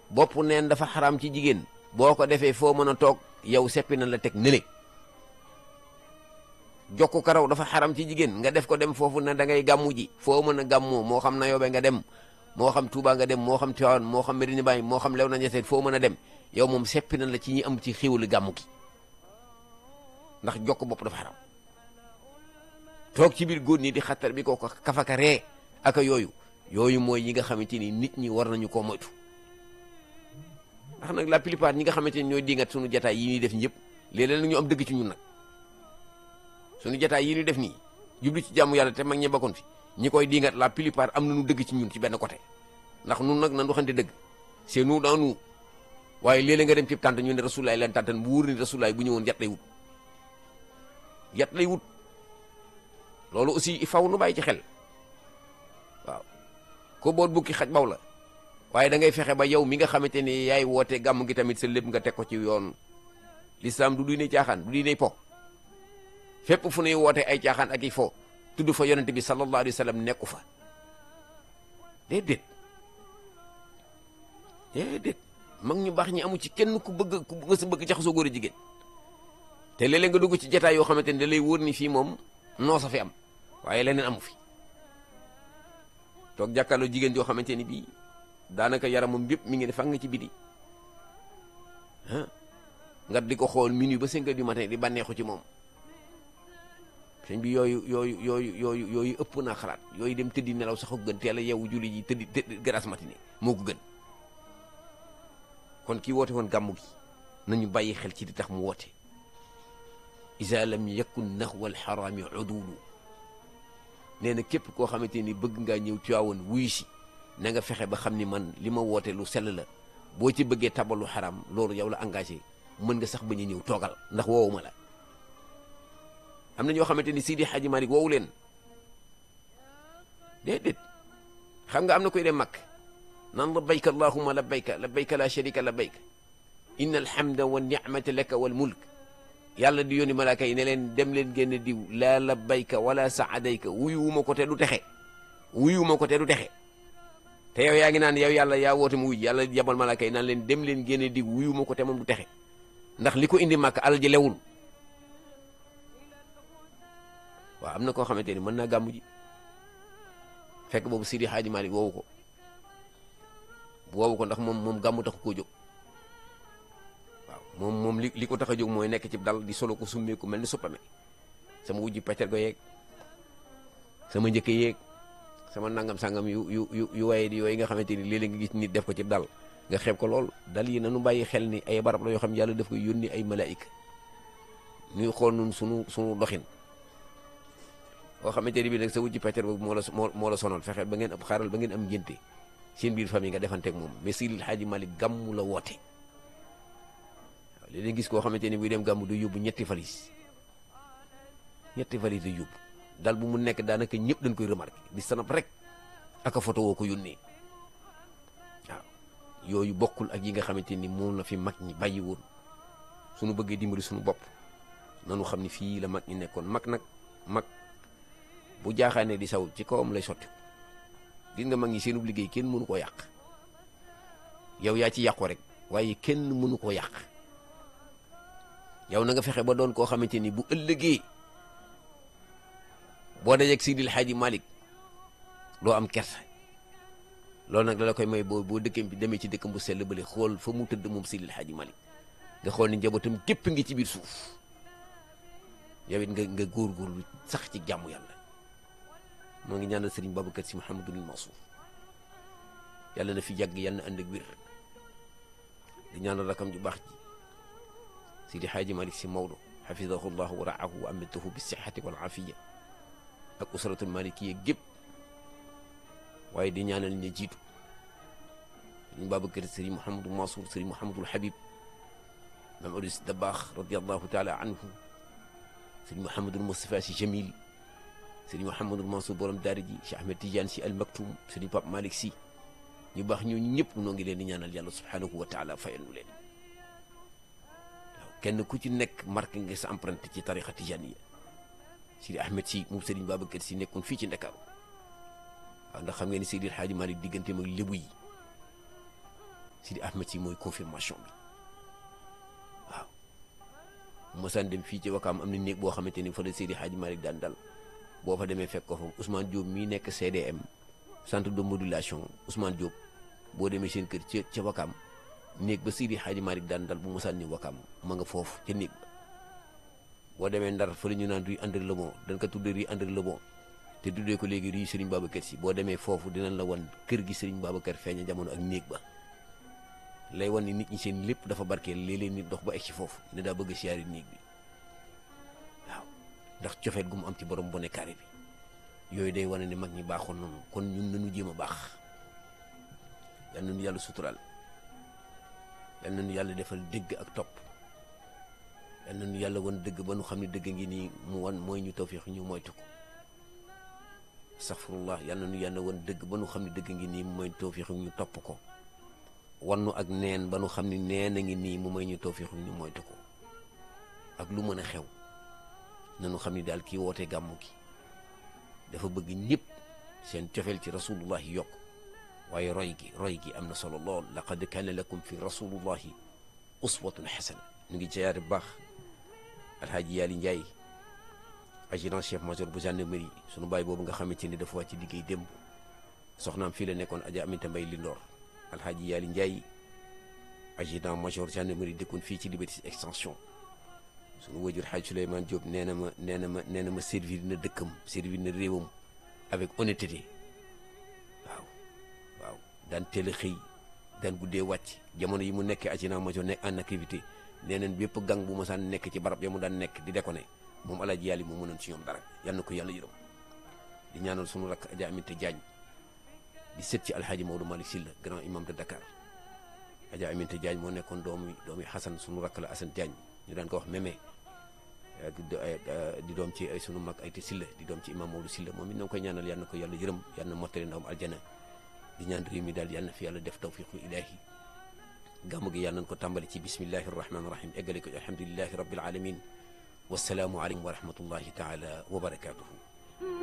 bopp neen dafa xaram ci jigéen boo ko defee foo mën a toog yow seppi na la teg nële jokku karaw dafa xaram ci jigéen nga def ko dem foofu ne da ngay gàmmu ji foo mën a gàmmoo moo xam na yoobe nga dem moo xam Touba nga dem moo xam Tivaouane moo xam Medina Baye moo xam Léona Niassène foo mën a dem yow moom seppi na la ci ñi am ci xéwalu gàmmu gi ndax jokk bopp dafa xaram toog ci biir góor ñi di xattar bi ko kafaka ree aka yooyu yooyu mooy yi nga xamante ni nit ñi war nañu koo moytu ndax nag la plupart ñi nga xamante ni ñooy dingat suñu jataay yi ñuy def ñëpp léeg-léeg nag ñu am dëgg ci ñun nag suñu jataay yi ñuy def nii jublu ci jàmm yàlla te mag ñi bakkoon fi ñi koy dingat la plupart am nañu dëgg ci ñun ci benn côté ndax nun nag nan waxante dëgg c'est nous dans nous waaye léeg-léeg nga dem ci tànt ñu ne rasulaay leen tàntan bu wóor ni rasulaay bu ñëwoon yat lay wut yat lay wut loolu aussi il faut nu bàyyi ci xel waaw ko boot bukki xaj baw la waaye da ngay fexe ba yow mi nga xamante ni yaay woote gàmm gi tamit sa lépp nga teg ko ci yoon l'islam du diine caaxaan du diine po fépp fu nuy woote ay caaxaan ak i fo tudd fa yonente bi sallallahu alayhi wa sallam nekku fa déedéet déedéet mag ñu baax ñi amu ci kenn ku bëgg ku nga sa bëgg jaxasoo góor a jigéen te léeg-léeg nga dugg ci jataay yoo xamante ni da lay wóor ni fii moom noo sa fi am waaye leneen amu fi toog jàkkaarloo jigéen joo xamante ni bii daanaka yaramam bépp mi ngi ne fang ci biti ah nga di ko xool minuit ba cinq heures du matin di bànneexu ci moom sëñ bi yooyu yooyu yooyu yooyu yooyu ëpp naa xalaat yooyu dem tëddi nelaw sax ko gën teel a yeewu julli ji tëddi tëddi grasse matinée moo ko gën kon kii woote woon gàmmu gi nañu bàyyi xel ci di tax mu woote isa lam yakun naxwa alxaraami udulu nee na képp koo xamante ni bëgg ngaa ñëw Tiwaawan wuyu si na nga fexe ba xam ni man li ma woote lu sell la boo ci bëggee tabalu xaram loolu yow la engagé mën nga sax bañ a ñëw toogal ndax woowu ma la am na ñoo xamante ni Sidi Hadji Malick woowu leen déedéet xam nga am na koy dem mag naan labbayka allahumma labbayka labbayka la sharika labbayka inna alhamda wa nicmata laka wal mulk yàlla di yónni malaaka yi ne leen dem leen génn diw laa labbayka wala saadayka wuyuwuma ko te du texe wuyuwuma ko te du texe te yow yaa ngi naan yow yàlla yaa woote mu wuy yàlla yabal malaaka yi naan leen dem leen génn diw wuyuwuma ko te moom du texe ndax li ko indi màkk alal ji lewul waaw am na koo xamante ni mën naa gàmmu ji fekk boobu Sidi Hadji Malick woowu ko woowu ko ndax moom moom gàmmu taxu koo jóg waaw moom moom li li ko tax a jóg mooy nekk ci dal di solo ko summeeku mel ni suppame sama wujji peccer go yeeg sama njëkk yeeg sama nangam sangam yu yu yu yu waye di yooyu nga xamante ni léeg-léeg nga gis nit def ko ci dal nga xeeb ko lool dal yi nanu bàyyi xel ni ay barab la yoo xam yàlla daf koy yónni ay malaayika ñuy xool nun sunu sunu doxin boo xamante ni bii nag sa wujji peccer boobu moo la moo la sonal fexeel ba ngeen ab xaaral ba ngeen am ngénte seen biir famille nga defanteeg moom mais Seydil Hadji Malick gàmmu la woote waaw léeg-léeg gis koo xamante ni buy dem gàmmu du yóbbu ñetti valise ñetti valise du yóbbu dal bu mu nekk daanaka ñëpp dañ koy remarqué di sanap rek aka photo woo ko yónnee waaw yooyu bokkul ak yi nga xamante ni moom la fi mag ñi bàyyi woon suñu bëggee dimbali suñu bopp nanu xam ni fii la mag ñi nekkoon mag nag mag bu jaaxaanee di saw ci kawam lay sotti gis nga mag ñi seenub liggéey kenn mënu koo yàq yow yaa ci yàqu rek waaye kenn mënu koo yàq yow na nga fexe ba doon koo xamante ni bu ëllëgee boo dajeeg Sidil Hadji Malick doo am kersa loolu nag la koy may boo boo dëkkam bi demee ci dëkkam bu sell bële xool fa mu tëdd moom Sidil Hadji Malick nga xool ni njabootam képp ngi ci biir suuf yow it nga nga góorgóorlu sax ci jàmm yàlla moo ngi ñaanal Serigne Babacar Sy Mouhamadul Mansour yàlla na fi yàgg yàlla na ànd ak wér di ñaanal rakam ju baax ji Sidi Hadji Malick Sy Maodo xafidahu llahu wa raahu wa amatahu bi sixati wal afiya ak usratul malikiya gépp waaye di ñaanal ña jiitu Serigne Babacar Serigne Mouhamadul Mansour Serigne Mouhamadul Habib Mame Abdou Sy Dabakh radiallahu taala anhu Serigne Mouhamadul Moustapha Sy Jamil sëriñ Mouhamadul Mansour borom daara ji Cheikh Ahmed Tidiane si al Maktoum sëriñ Pape Malick si ñu baax ñooñu ñëpp noo ngi leen di ñaanal yàlla subhanahu wa taala fayal nu leen waaw kenn ku ci nekk marqué nga sa empreinte ci tarixa tijaniya sëriñ Ahmed si moom sëriñ Babacar si nekkoon fii ci Ndakaaru waaw ndax xam ngeen ni Seydil Hadji Malick digganteem ak lébu yi Sidi Ahmed si mooy confirmation bi waaw mosaan dem fii ci Wakaam am na néeg boo xamante ni fa la Seydi Hadji Malick daan dal boo fa demee fekk ko fa Ousmane Diop mii nekk CDM centre de modulation Ousmane Diop boo demee seen kër ca ca Wakaam néeg ba Seydi Hadji Malick daan dal bu mosaan ni Wakaam ma nga foofu ca néeg ba boo demee Ndar fa la ñu naan rue André Lebon dañ ko tuddee rue André Lebon te tuddee ko léegi rue Serigne Babacar Sy boo demee foofu dinañ la wan kër gi Serigne Babacar feeña jamono ak néeg ba lay wan ni nit ñi seen lépp dafa barkeel léeg-léeg nit dox ba egg ci foofu ne daa bëgg a siyaari néeg bi waaw ndax cofeet gu mu am ci borom bone carré bi yooyu day wane ne mag ñi baaxoon noonu kon ñun nañu jéem a baax yal nañu yàlla suturaal yal nañu yàlla defal dégg ak topp yal nañu yàlla wan dëgg ba nu xam ne dëgg ngi nii mu wan mooy ñu tawfiix ñu moytu ko astaxfirullah yal nañu yàlla wan dëgg ba nu xam ne dëgg ngi nii mu mooy tawfiix ñu topp ko wannu ak neen ba nu xam ne neen a ngi nii mu may ñu tawfiix ñu moytu ko ak lu mën a xew nanu xam ni daal kii woote gàmmu gi dafa bëgg ñëpp seen cofeel ci rasulullahi yokk waaye roy gi roy gi am na solo lool laqad kaana lakum fi rasulullahi uswatun xasana ñu ngi jayaare bu baax alhaaji yaali njaay adjudant chef major bu gendarmerie sunu baay boobu nga xamante ni dafa wàcc liggéey démb soxnaam fii la nekkoon aja aminta mbay lindoor alhaaji yaali njaay adjudant major gendarmerie dëkkoon fii ci liberté extension sunu wajur xaaj Souleymane Diop nee na ma nee na ma nee na ma servir na dëkkam servir na réewam avec honnêteté waaw waaw daan teel a xëy daan guddee wàcc jamono yi mu nekkee adjudant major nekk en activité nee nañ bépp gang bu ma saan nekk ci barab ya mu daan nekk di déconné moom alaaji yàlla mu mënoon ci ñoom dara yal na ko yàlla yërëm di ñaanal sunu rakk Adja Aminta Diagne di sët ci alhaaji Maodo Malick Sylla grand imam de Dakar Adja Aminta Diagne moo nekkoon doomi doomi Xasan sunu rakk la Assane Diagne ñu daan ko wax mémé di doom ci ay sunu mag ay te Sylla di doom ci imam Maodo Sylla moom it na koy ñaanal yal na ko yàlla yërëm yal na mottali ndawam aljana di ñaan réew mi daal yal na fi yàlla def tawfiqu ilaahi gàmmu gi yàlla nañ ko tàmbali ci bismillahi rahmaani rahim eggale ko alhamdulilahi rabbil alamin wasalaamu aleykum wa rahmatullahi taala wa barakatuhu